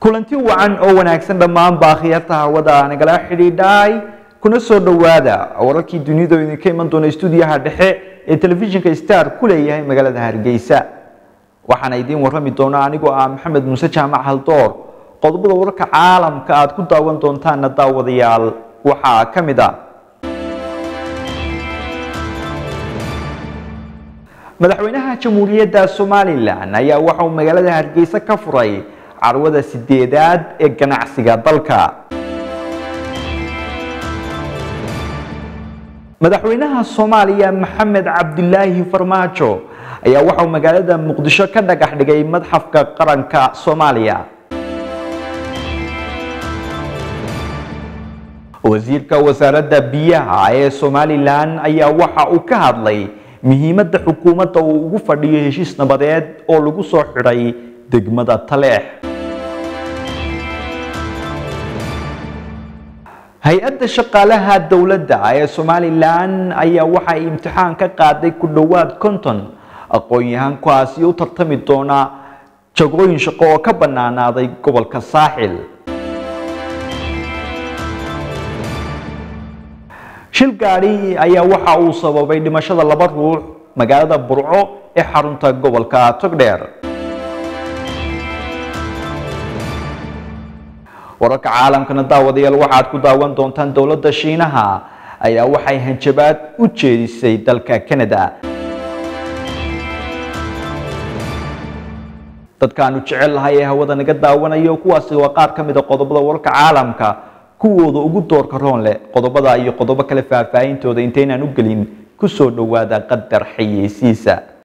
kulanti wacan oo wanaagsan dhammaan baakhiyarta hawada nagala xidhiidhay kuna soo dhowaada wararkii dunida oo idinka iman doona stuudiyaha dhexe ee telefishinka star ku leeyahay magaalada hargeysa waxaana idiin warrami doona anigoo ah maxamed muuse jaamac haldoor qodobada wararka caalamka aad ku daawan doontaana daawadayaal waxaa ka mid ah madaxweynaha jamhuuriyadda somalilan ayaa waxa uu magaalada hargeysa ka furay carwada sideedaad ee ganacsiga dalka madaxweynaha soomaaliya maxamed cabdilaahi farmaajo ayaa waxa uu magaalada muqdisho ka dhagax dhigay madxafka qaranka soomaaliya wasiirka wasaaradda biyaha ee somalilan ayaa waxa uu ka hadlay muhiimadda xukuumadda uu ugu fadhiyo heshiis nabadeed oo lagu soo xidhay degmada taleex hay-adda shaqaalaha dowladda ee somalilan ayaa waxa ay imtixaan ka qaaday ku dhowaad konton aqoon-yahankaasi u tartami doona jagooyin shaqo oo ka bannaanaaday gobolka saaxil shil gaadhi ayaa waxa uu sababay dhimashada laba ruux magaalada burco ee xarunta gobolka togdheer wararka caalamkana daawadayaal waxaad ku daawan doontaan dowladda shiinaha ayaa waxay hanjabaad u jeedisay dalka canada dadkaanu jecel lahay ee hawada naga daawanayo kuwaasi waa qaar ka mid a qodobada wararka caalamka kuwooda ugu doorka roon leh qodobada iyo qodobo kale faahfaahintooda intaynaan u gelin ku soo dhowaada qadar xayeysiisa